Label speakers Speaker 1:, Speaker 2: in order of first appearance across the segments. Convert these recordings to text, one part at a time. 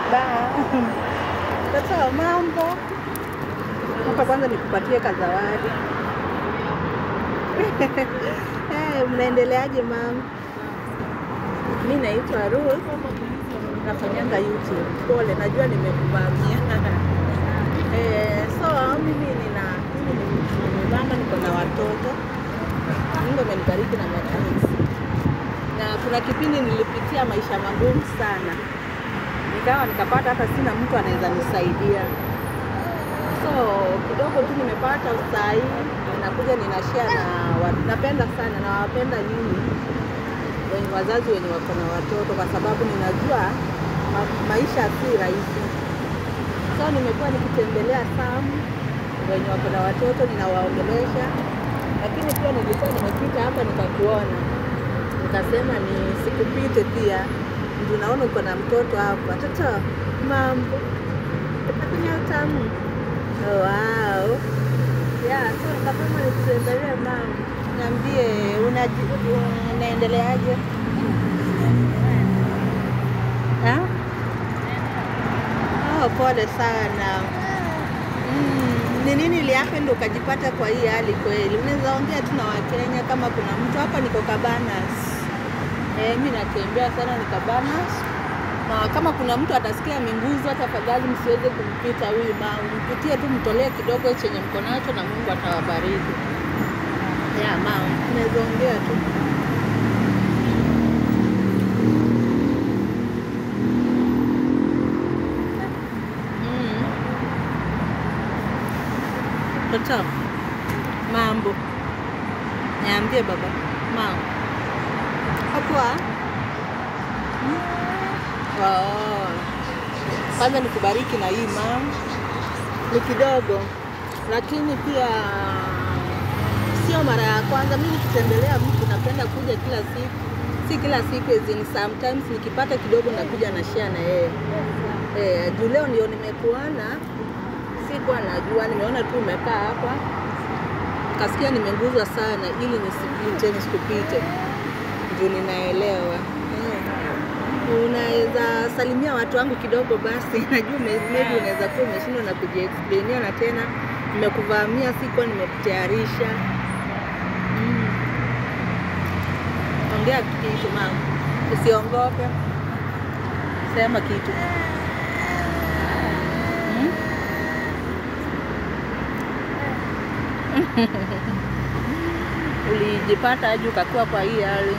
Speaker 1: Ba. Sasa mambo hapa, kwanza nikupatie kazawadi. Eh, mnaendeleaje mama? Mi naitwa Ruth, nafanyanga YouTube. Pole, najua nimekuvamia. Eh, so mimi nina mimi ni ni mama, niko na watoto. Mungu amenibariki na matwins. Na kuna kipindi nilipitia maisha magumu sana, nikawa nikapata hata sina mtu anaweza nisaidia. So kidogo tu nimepata saa hii, ninakuja ninashare na wa- napenda sana na wapenda nyinyi wenye wazazi wenye wako na watoto, kwa sababu ninajua ma, maisha si rahisi. So nimekuwa nikitembelea Samu wenye wako na watoto, ninawaongelesha, lakini pia nilikuwa nimepita hapa nikakuona, nikasema ni sikupite pia, ndio naona uko na mtoto hapa. Toto, mambo nakunya utamu. Oh, wow. Yeah, so nikasema nikutembelee mama, niambie unaji- unaendeleaje? Ha? Oh, pole sana. Mm, ni nini ilihappen ndo ukajipata kwa hii hali kweli? Unaweza ongea tu na Wakenya kama kuna mtu hapa, niko Cabanas. Eh, mi natembea sana ni Cabanas, na kama kuna mtu atasikia amenguzwa, tafadhali msiweze kumpita huyu mama, mpitie tu, mtolee kidogo chenye mko nacho na Mungu atawabariki. Ya mama, unaweza ongea tu. Mm. Toto, mambo, niambie baba. Mambo hapoa? Hmm? Oh. Kwanza nikubariki na hii mam, ni kidogo, lakini pia sio mara ya kwanza. Mimi nikitembelea mtu napenda kuja kila siku, si kila siku, as in sometimes nikipata kidogo nakuja na share na yeye. Eh, juu leo ndio nimekuona, sikuwa najua, nimeona tu umekaa hapa, nikasikia nimeguzwa sana, ili nisipite, nisikupite, juu ninaelewa eh. Unaweza salimia watu wangu kidogo basi, najua me- maybe unaweza kuwa umeshindwa na kujiexplainia, na tena nimekuvamia, sikuwa nimekutayarisha. Mm. Ongea kitu mama, usiongope, sema kitu. Mm? Ulijipata aje ukakuwa kwa hii hali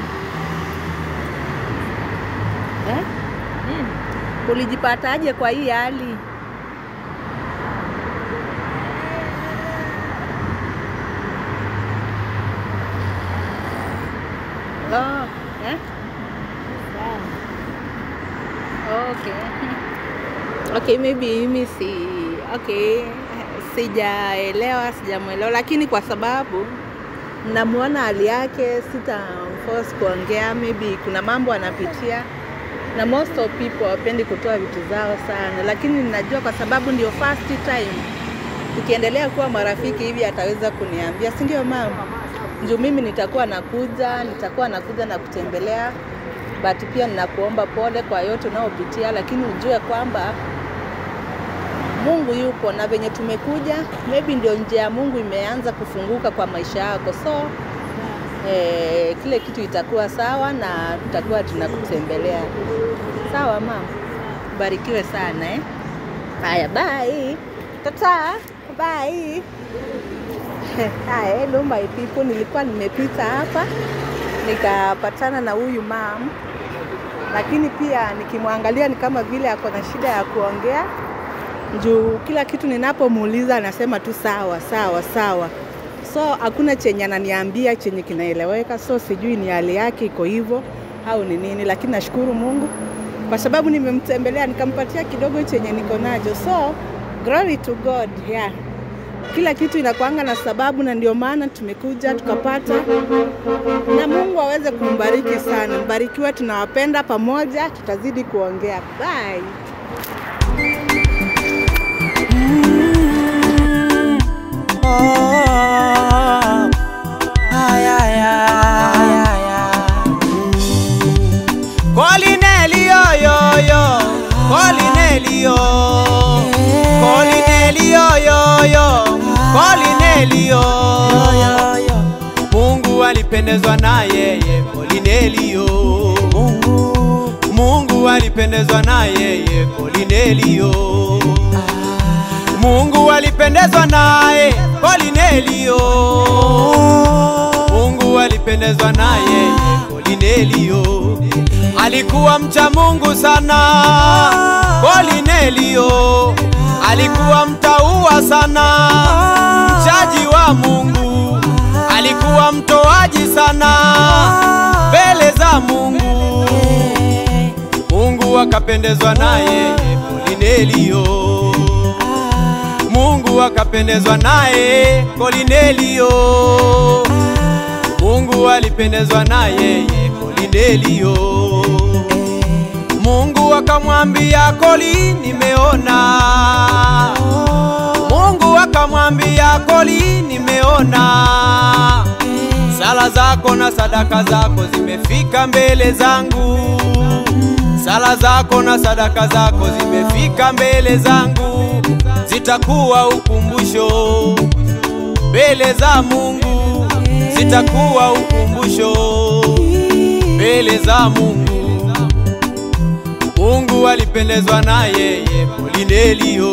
Speaker 1: eh? Nini? Ulijipata aje kwa hii hali? Oh, eh? Okay. Okay, maybe mimi si okay, sijaelewa, sijamwelewa, lakini kwa sababu namuona hali yake, sita force kuongea, maybe kuna mambo anapitia, na most of people hawapendi kutoa vitu zao sana, lakini ninajua kwa sababu ndio first time tukiendelea kuwa marafiki hivi ataweza kuniambia, si ndio mama? Juu mimi nitakuwa nakuja, nitakuwa nakuja na kutembelea, but pia ninakuomba pole kwa yote unayopitia, lakini ujue kwamba Mungu yupo na venye tumekuja, maybe ndio njia ya Mungu imeanza kufunguka kwa maisha yako, so eh, kile kitu itakuwa sawa na tutakuwa tunakutembelea. Sawa mama, barikiwe sana eh. Haya, bye tata, bye. Haya, hello my people, nilikuwa nimepita hapa nikapatana na huyu mam, lakini pia nikimwangalia ni kama vile ako na shida ya kuongea juu kila kitu ninapomuuliza anasema tu sawa sawa sawa, so hakuna chenye ananiambia chenye kinaeleweka, so sijui ni hali yake iko hivyo au ni nini, lakini nashukuru Mungu kwa sababu nimemtembelea nikampatia kidogo chenye niko nacho, so glory to God yeah. Kila kitu inakuanga na sababu, na ndio maana tumekuja tukapata, na Mungu aweze kumbariki sana. Mbarikiwe, tunawapenda pamoja, tutazidi kuongea. Bye.
Speaker 2: Oh, ay, ay, ay, ay, ay. Kolineli yo yo yo, Kolineli Kolinelio, Mungu alipendezwa na yeye Kolinelio,
Speaker 3: Mungu
Speaker 2: Mungu alipendezwa na yeye Kolinelio, Mungu alipendezwa naye Kolinelio, Mungu alipendezwa na yeye Kolinelio, alikuwa mcha Mungu sana Kolinelio, alikuwa mtaua sana, mchaji wa Mungu, alikuwa mtoaji sana mbele za Mungu. Mungu akapendezwa naye Kolinelio, Mungu akapendezwa naye Kolinelio, Mungu alipendezwa naye Kolinelio. Mungu akamwambia Koli, nimeona. Mungu akamwambia Koli, nimeona sala zako na sadaka zako zimefika mbele zangu. Sala zako na sadaka zako zimefika mbele zangu, zitakuwa ukumbusho mbele za Mungu, zitakuwa ukumbusho mbele za Mungu. Mungu alipendezwa na yeye Kolinelio,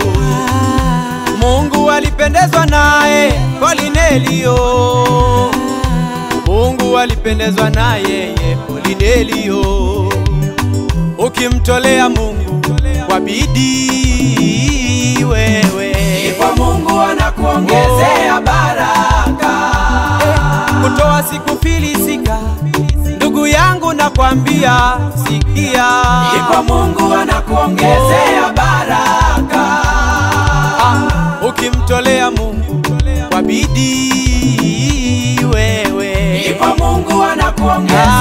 Speaker 2: Mungu alipendezwa naye Kolinelio, Mungu alipendezwa na yeye Kolinelio. Ukimtolea Mungu kwa bidii wewe,
Speaker 3: kwa Mungu anakuongezea baraka.
Speaker 2: kutoa sikufilisika. Ndugu yangu nakwambia, sikia,
Speaker 3: Kwa Mungu anakuongezea baraka.
Speaker 2: Ah, ukimtolea Mungu kwa bidii wewe,
Speaker 3: Kwa Mungu anakuongezea